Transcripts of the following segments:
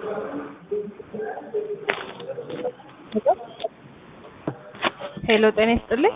ሄሎ ጤና ይስጥልኝ።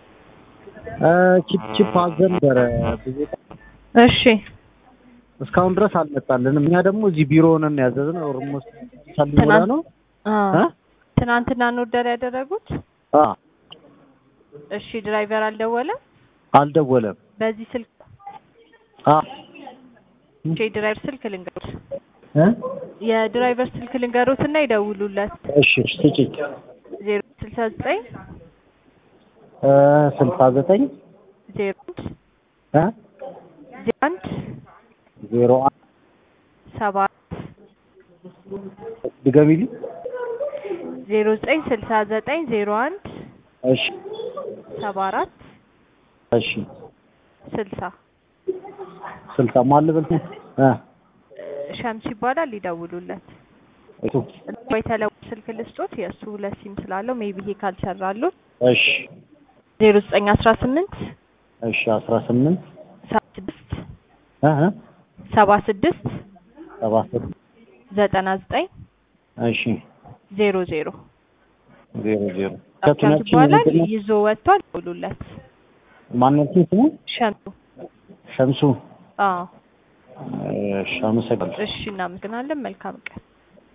ቺፕ ቺፕ አዘን ነበረ ብዙ እሺ እስካሁን ድረስ አልመጣልንም። እኛ ደግሞ እዚህ ቢሮ ሆነን ያዘዝነው ኦልሞስት ሰልሞላ ትናንት- ነው አ እ? ትናንትና ነው ኦርደር ያደረጉት? አ እሺ ድራይቨር አልደወለም? አልደወለም። በዚህ ስልክ አ እሺ የድራይቨር ስልክ ልንገሩት። እ? የድራይቨር ስልክ ልንገሩት እና ይደውሉለት። እሺ ስጪኝ። ዜሮ ስልሳ ዘጠኝ እ ስልሳ ዘጠኝ ዜሮ አንድ እ ዜሮ አንድ ዜሮ አንድ ሰባት ድገሚልኝ። ዜሮ ዘጠኝ ስልሳ ዘጠኝ ዜሮ አንድ እሺ ሰባ አራት እሺ ስልሳ ስልሳ ማን ልበል? እ ሸምስ ይባላል። ይደውሉለት። እሱ የተለወ ስልክ ልስጦት የእሱ ሁለት ሲም ስላለው ሜቢ ይሄ ካልሰራሉ እሺ ዜሮ ዘጠኝ አስራ ስምንት እሺ አስራ ስምንት ሰባ ስድስት እ እ ሰባ ስድስት ሰባ ስድስት ዘጠና ዘጠኝ እሺ ዜሮ ዜሮ ዜሮ ዜሮ ሸምስ ከቱናችን ይባላል። ምንድን ነው? ይዞ ወጥቷል። ደውሉለት። ማንነቱን ስሙ ሸምሱ ሸምሱ። አዎ እሺ አመሰግናለሁ። እሺ እናመሰግናለን። መልካም ቀን